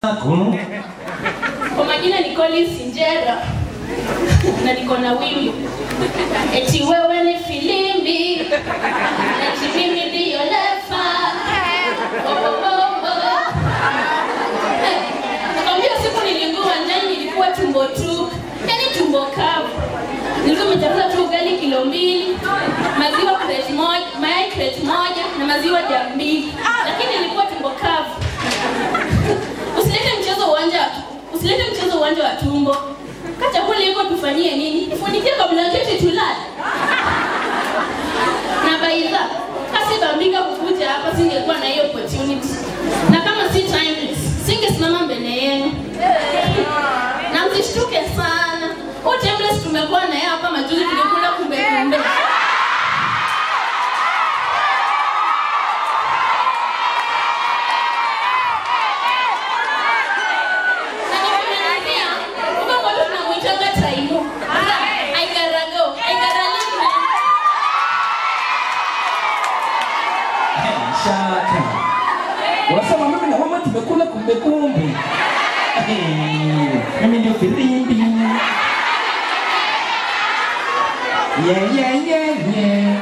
Ako. Kwa majina ni Collins Injera na niko na wimbo eti wewe ni filimbi eti mimi ndiyo lefa nakwambia siku niliingia ndani nilikuwa tumbo tu yani tumbo kavu nilikuwa nimechakula tu ugali kilo mbili maziwa crate moja mayai crate moja na maziwa jam mbili lakini nilikuwa tumbo kavu usilete mchezo uwanja wa usilete mchezo uwanja wa tumbo ka chakula iko tufanyie nini tufunikie kwa blanketi tulale na baidha kasi bambika kukuja hapa singekuwa na hiyo opportunity na kama si timeless singesimama mbele yenu na msishtuke sana huu timeless tumekuwa na yeye hapa majuzi tulikula kumbe kumbe na nikimalizia huko kwetu tunamwitanga taimu aigarago aigaralime Shaka. Unasema mimi na mama tumekula kumbe kumbe. Eh, Mimi ndio filimbi. Yeah, yeah, yeah, yeah.